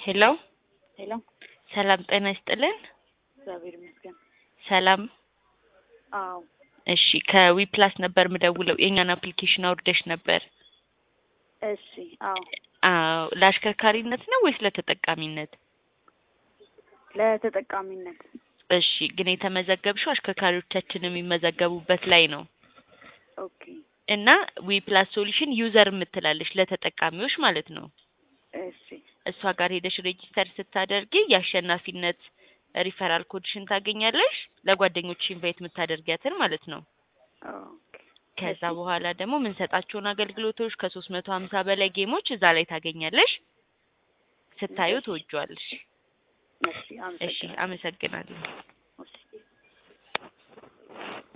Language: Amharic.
ሄሎ ሄሎ ሰላም ጤና ይስጥልን። እግዚአብሔር ይመስገን። ሰላም አዎ እሺ፣ ከዊፕላስ ነበር ምደውለው የእኛን አፕሊኬሽን አውርደሽ ነበር። እሺ አዎ አዎ ለአሽከርካሪነት ነው ወይስ ለተጠቃሚነት? ለተጠቃሚነት እሺ፣ ግን የተመዘገብሽው አሽከርካሪዎቻችን የሚመዘገቡበት ላይ ነው ኦኬ እና ዊፕላስ ሶሉሽን ዩዘር የምትላለች ለተጠቃሚዎች ማለት ነው። እሺ እሷ ጋር ሄደሽ ሬጂስተር ስታደርጊ የአሸናፊነት ሪፈራል ኮድሽን ታገኛለሽ። ለጓደኞች ኢንቫይት የምታደርጊያትን ማለት ነው። ኦኬ ከዛ እሺ። በኋላ ደግሞ የምንሰጣቸውን አገልግሎቶች ከሶስት መቶ ሀምሳ በላይ ጌሞች እዛ ላይ ታገኛለሽ። ስታዩ እሺ። ትወጂዋለሽ። እሺ እሺ አመሰግናለሁ። አመሰግናለሁ።